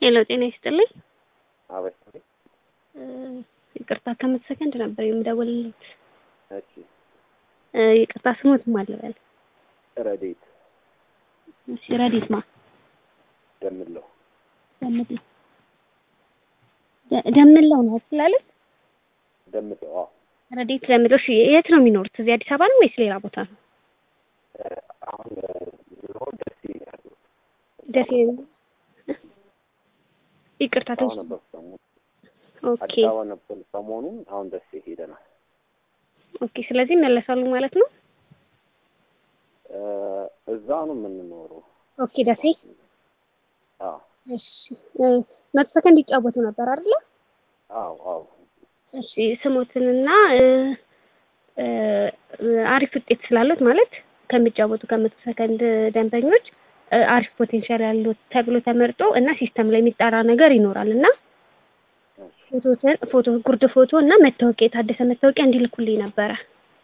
ሄሎ ጤና ይስጥልኝ። አበስ ይቅርታ ከመቶ ሰከንድ ነበር የምደውልልዎት። እሺ ይቅርታ ስሞት ማለበል ረዴት እሺ ረዲት ማ ደምለው ደምለው ደ- ደምለው ነው ስላለት ደምለው አዎ ረዲት ደምለው። እሺ የት ነው የሚኖሩት? እዚህ አዲስ አበባ ነው ወይስ ሌላ ቦታ ነው? እ፣ አሁን ኑሮ ደስ ይላል። ደሴ ይቅርታ አዲስ አበባ ትንሽ ነበር ሰሞኑን ኦኬ አዲስ አበባ ነበር ሰሞኑን። አሁን ደስ ሄደናል። ኦኬ። ስለዚህ ይመለሳሉ ማለት ነው። እ፣ እዛ ነው የምንኖረው። ኦኬ ደሴ አዎ እሺ እ፣ መቶ ሰከንድ ይጫወቱ ነበር አይደለ? አዎ አዎ እሺ ስሞትንና እ፣ እ፣ አሪፍ ውጤት ስላሉት ማለት ከሚጫወቱ ከመቶ ሰከንድ ደንበኞች እ፣ አሪፍ ፖቴንሻል ያሉት ተብሎ ተመርጦ እና ሲስተም ላይ የሚጠራ ነገር ይኖራል እና እሺ ፎቶትን ፎቶ ጉርድ ፎቶ እና መታወቂያ የታደሰ መታወቂያ እንዲልኩልኝ ነበረ።